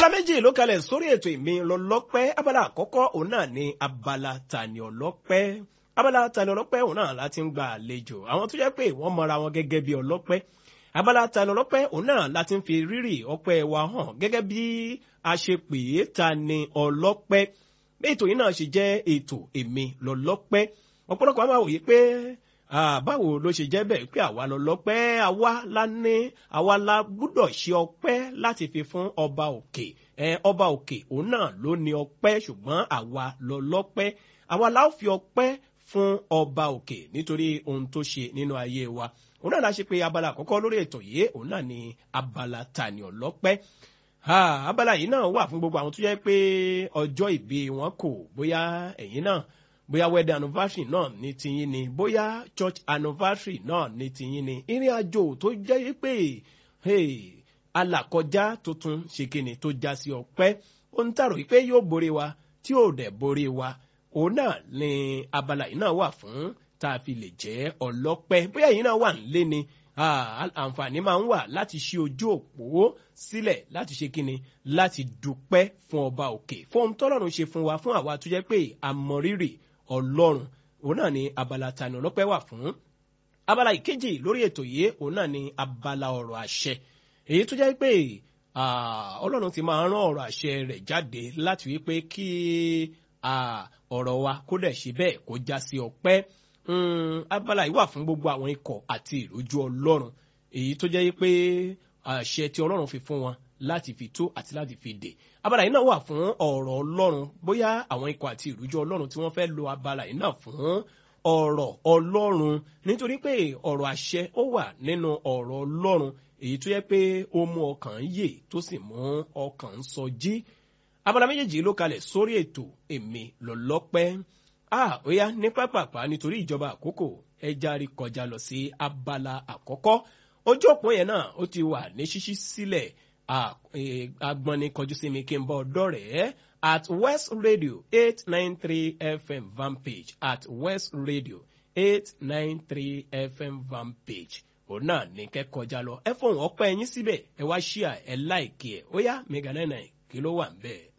abala méjì ló kalẹ̀ sórí ètò ìmí lọ́lọ́pẹ́ abala àkọ́kọ́ òun náà ni abala tani ọlọ́pẹ́ abala tani ọlọ́pẹ́ òun náà láti ń gba àlejò àwọn tó jẹ́ pé wọ́n mọra wọn gẹ́gẹ́ bí ọlọ́pẹ́ abala tani ọlọ́pẹ́ òun náà láti ń fi rírì ọpẹ́ wa hàn gẹ́gẹ́ bí a ṣe pè é tani ọlọ́pẹ́ bí ètò yìí náà ṣe jẹ́ ètò èmi lọ́lọ́pẹ́ ọ̀pọ̀lọpọ̀ àwọn àwòye pé báwo ló ṣe jẹ́ bẹ́ẹ̀ pé àwa lọ́lọ́pẹ́ àwa la ní àwa la gbúdọ̀ ṣe ọpẹ́ láti fi fún ọba òkè ọba òkè òun náà ló ní ọpẹ́ ṣùgbọ́n àwa lọ́lọ́pẹ́ àwa la ó fi ọpẹ́ fún ọba òkè nítorí ohun tó ṣe nínú ayé wa òun náà la ṣe pé abala àkọ́kọ́ lórí ètò yìí òun náà ni abala tani ọlọ́pẹ́ abala yìí náà wà fún gbogbo àwọn tó jẹ́ pé ọjọ́ ìbí wọn kò bóyá ẹ̀yin náà bóyá wedding anniversary náà ní tiyín ni bóyá church anniversary náà ní tiyín ni ìrìn àjò tó jẹ́ pé alàkọjá tuntun ṣe kíni tó já sí ọpẹ́ ohun tààrọ pé yóò borí wa tí ò dẹ̀ borí wa òun náà ni abala yìí náà wà fún tá a fi lè jẹ́ ọlọ́pẹ́ bóyá yìí náà wà nílé ni àǹfààní máa ń wà láti ṣí ojú òpó sílẹ̀ láti ṣe kíni láti dúpẹ́ fún ọba òkè fún ohun tọ́lọ́run ṣe fún wa fún àwa tó jẹ́ pé àmọ̀rírì ọlọ́run òun náà ni abala tani ọlọ́pẹ́ wà fún abala ìkejì lórí ètò yìí òun náà ni abala ọ̀rọ̀ àṣẹ èyí tó jẹ́ pé ọlọ́run ti máa rán ọ̀rọ̀ àṣẹ rẹ̀ jáde láti wí pé kí ọ̀rọ̀ wa kó dẹ̀ ṣe bẹ́ẹ̀ kó já sí ọpẹ́ abala yìí wà fún gbogbo àwọn ikọ̀ àti ìrójú ọlọ́run èyí tó jẹ́ pé àṣẹ tí ọlọ́run fi fún wọn láti fi tó àti láti fi dè abala yìí náà wà fún ọ̀rọ̀ ọlọ́run bóyá àwọn ikọ̀ àti ìrújú ọlọ́run tí wọ́n fẹ́ lo abala yìí náà fún ọ̀rọ̀ ọlọ́run nítorí pé ọ̀rọ̀ àṣẹ ó wà nínú ọ̀rọ̀ ọlọ́run èyí tó yẹ pé ó mú ọkàn yè tó sì mú ọkàn ń sọjí abala méjèèjì ló kalẹ̀ sórí ètò èmi lọ́lọ́pẹ́ ah ó yá ní pápápá nítorí ìjọba àkókò ẹ járí kọjá lọ sí abala àkọ́kọ́ ojú òpó yẹn náà ó ti wà ní ṣíṣí sílẹ̀ agbọ́ni kọjú sí mi kí n bọ́ ọ̀dọ́ rẹ̀ at west radio eight nine three fm vanpage at west radio eight nine three fm vanpage òun náà ní kẹ́ kọjá lọ ẹ fọ̀hún ọpẹ́ ẹyin síbẹ̀ ẹ wá ṣíà ẹ láìkí ẹ ó yá mega nine nine kí ló wà ń bẹ́ẹ̀.